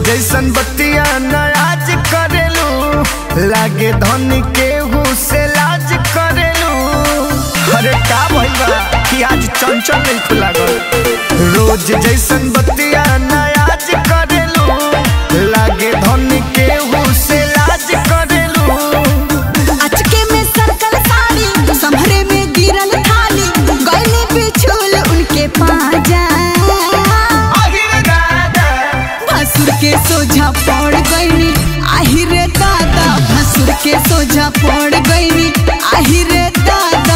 जैसन बतिया नाराज करेलू लागे धनी केहू से लाज करेलू अरे का भइल बा कि आज चंचल नहीं खुला रोज जैसन बतिया नाराज करेलू लागे धनी केहू से लाज करेलू अचके में सर्कल साड़ी संभरे में गिरल थाली गले बिछुल उनके पाजा आहिर दादा भसुर के सोझा पड़ गईनी आही रे दादा भसुर के सोझा पड़ गईनी आही रे दादा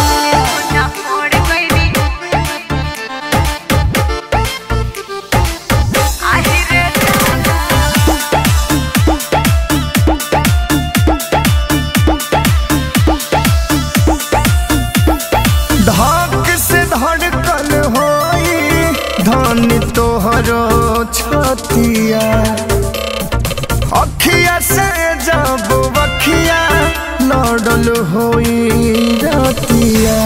आही रे धक से धड़कन होई धन तोहरो छतिया अखिया से जब बखिया लड़ल होई रतिया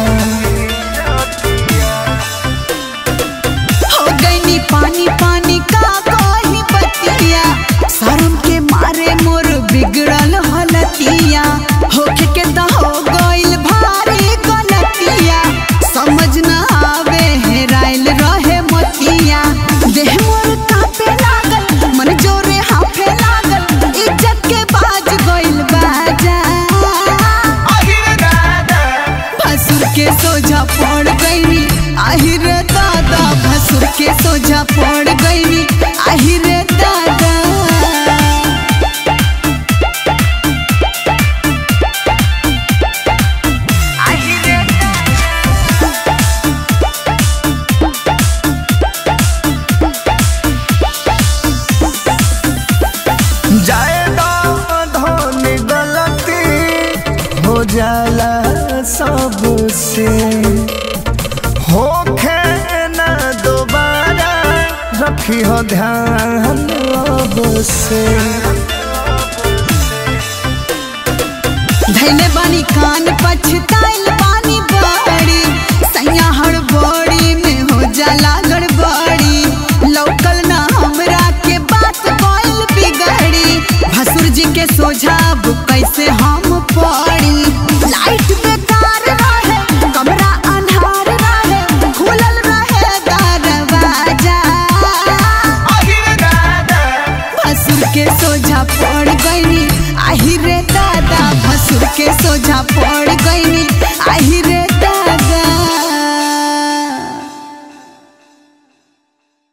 हो गईनी पानी पानी का कही बतिया शर्म के मारे मोर बिगड़ल हलतिया होखे के त हो गइल भारी गलतिया समझ न आवे हेराइल रहे मतिया देह मोर कांपे लागल मन जोरे हाफे लागल इज्जत के बाज गइल बाजा भसुर के सोझा पड़ गईनी आही रे दादा भसुर के सोझा पड़ गईनी आही रे दादा आही रे जाए धन गलती हो जाला सबसे होखे न दोबारा रखी हो ध्यान अब से धैले बानी कान पछताइल बानी बड़ी सैया हड़बड़ी में हो जाला गड़बड़ी लौकल ना हमरा के बात कोइल बिगड़ी भसुर जी के सोझा अब कैसे हम पड़ी लाइट बेकार रहे कमरा अन्हार रहे खुलल रहे दरवाजा भसुर के सोझा पड़ गईनी आही रे दादा भसुर के सोझा पड़ गई